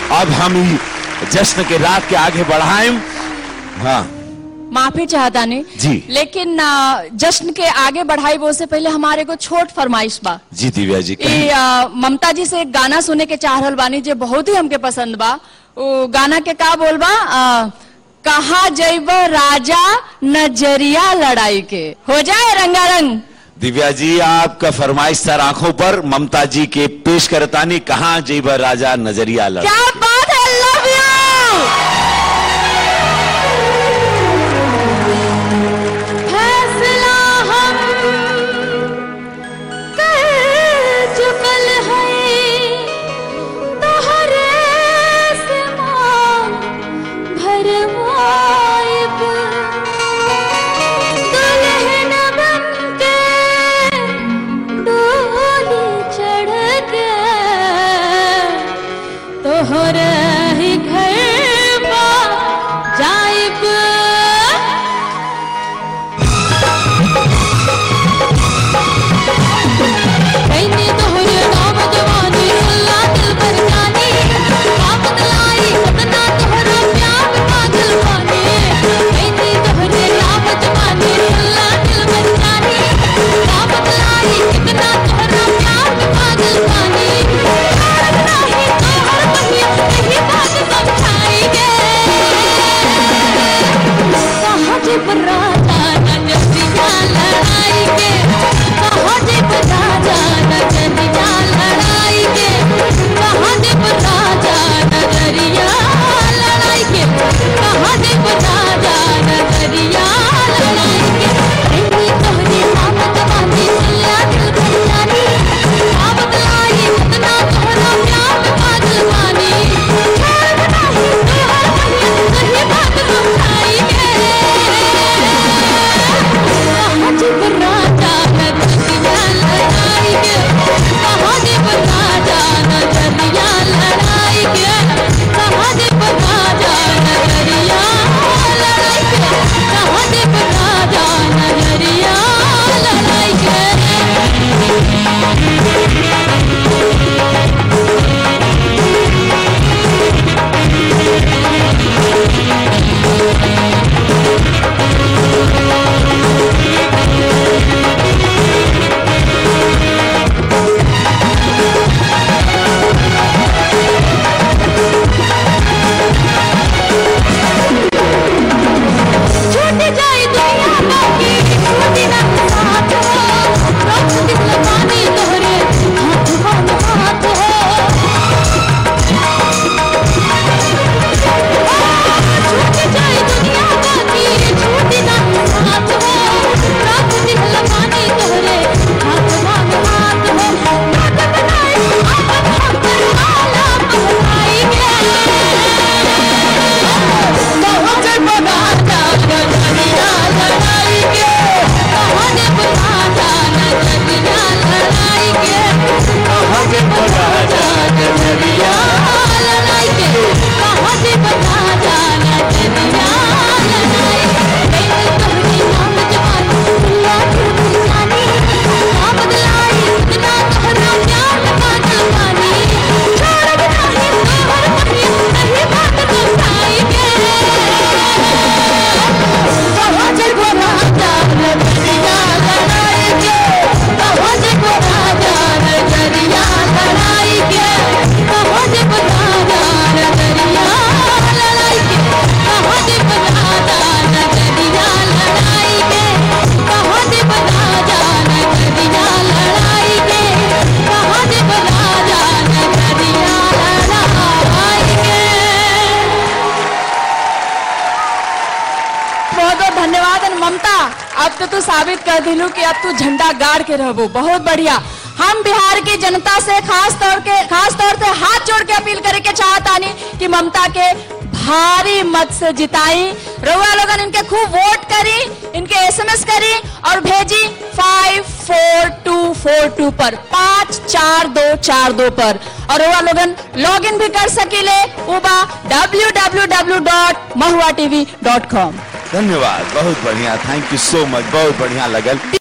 अब हम ई जश्न के रात के आगे बढ़ाएं हाँ माफी चाहता नहीं जी। लेकिन आ, जश्न के आगे बढ़ाई वो से पहले हमारे को छोट फरमाइश बा जी दिव्या जी ई आ, ममता जी से एक गाना सुने के चाह रहल बानी जो बहुत ही हमके पसंद बा वो गाना के का बोलबा आ, कहा जैब राजा नजरिया लड़ाई के हो जाए रंगारंग दिव्या जी आपका फरमाइश सर आंखों पर ममता जी के पेश करतानी कहाँ जीबर राजा नजरिया लड़ क्या बात है लव यू फैसला हम कर चुकल है तोहरे से मांग भरवाइब दुल्हन बनके डोली चढ़ के तोहर ही घर बा जाइब कैनी तोहर नाम जवानी अल्लाह दिल पर जानी आफत लाई सतना तोहर प्यार पागल पानी कैनी तोहर नाम जवानी अल्लाह दिल पर जानी आफत लाई कितना तोहर प्यार पागल पानी नहीं तोहर पहिया नहीं बात समझाएंगे कहाँ जे राजा नजरिया लड़ाई के कहाँ जे राजा नजरिया लड़ाई के कहाँ जे राजा नजरिया लड़ाई के कहाँ जे राजा नजरिया लड़ाई के प्रेमी तोहरे आमद वाली सुल्ला दिल भर जानी आमद लाई कितना तोहरा प्यार में पागल पानी छोड़ नहीं तोहर पहिया सही बात समझाएंगे कहाँ जब राजा नजरिया लड़ाई के कहाँ जब राजा नजरिया लड़ाई के कहाँ जब राजा नजरिया लड़ाई के कहाँ जब राजा नजरिया लड़ाई के छूट जाए दुनिया बाकी छूटी ना साथ हो रोक दिल पानी तोहरे हाथ बान हाथ हो छूट जाए दुनिया बाकी छूटी ना साथ हो रोक दिल पानी तोहरे हाथ बान हाथ हो बात बनाए अपन हम पर आला बहनाई के कहाँ जे राजा नजरिया लड़ाई के कहाँ जे राजा नजरिया लड़ाई के कहाँ जे राजा नजरिया लड़ाई के कहाँ जे राजा नजरिया लड़ाई के तोहरी नाम जवानी दुनिया की जानी नाम बदलाई इतना तोहरा प्यार पागल पानी छोड़ नहीं तोहर पहिया नहीं बात समझाई के कहाँ जे राजा नजरिया लड़ाई के कहाँ जे राजा नजरिया लड़ाई के कहाँ जे राजा नजरिया लड़ाई के कहाँ जे राजा नजरिया लड़ाई के कहाँ जे राजा नजरिया लड़ाई के कहाँ जे राजा नजरिया लड़ाई के बहुत बहुत धन्यवाद and ममता अब तो तू साबित कर दिलू कि अब तू झंडा गाड़ के रहबो बहुत बढ़िया हम बिहार की जनता से खास तौर के खास तौर से हाथ जोड़ के अपील करे के चाहतानी कि ममता के भारी मत से जिताई रउआ लोगन इनके खूब वोट करी इनके एसएमएस करी और भेजी five four two four two पर पाँच चार दो चार दो पर और रउआ लोगन लॉग इन भी कर सकीले उबा W W W dot Mahua TV dot com धन्यवाद बहुत बढ़िया थैंक यू सो मच बहुत बढ़िया लगल